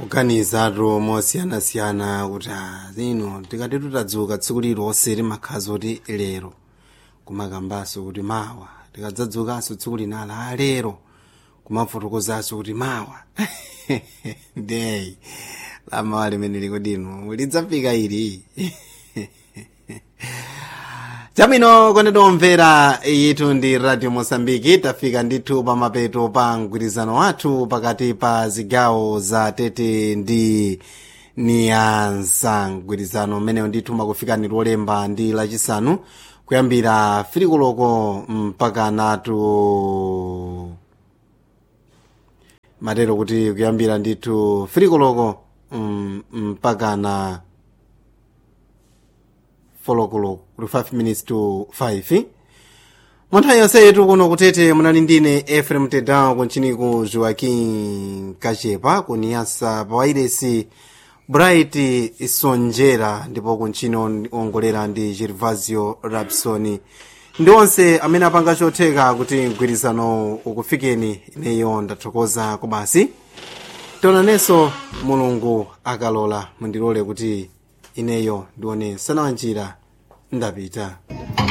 kuganizatu mosiyanasiyana kuti ah, zino tikati tutadzuka tsiku lilonse timakhaza kuti lero kumakambanso kuti mawa tikadzadzukanso tsiku linala a lero kumafotokozanso kuti mawa ndeyi lamawa limene likudino lidzafika ili chabwino kondedwa omvera yitu ndi radio mosambiki tafika ndithu pa mapeto pa mgwirizano wathu pakati pa zigawo za tete ndi niyansa mgwirizano umenewo ndithu makufikani lolemba ndi lachisanu kuyambira firikoloko mpaka natu matero kuti kuyambira ndithu firikoloko mm, mpaka na folokoloko kuti 5 minutes to 5 monthawi yonse yetu kuno kutete munali ndine efrem tedown kunchiniku joaquim kachepa kuniyasa pawairesi bright sonjera ndipo kunchini ongolera ndi gervasio rapsoni ndi onse amene apanga chotheka kuti mgwirizano ukufikeni ineyo ndathokoza kubasi tionanenso mulungu akalola mundilole kuti ineyo ndione sanawanjira ndapita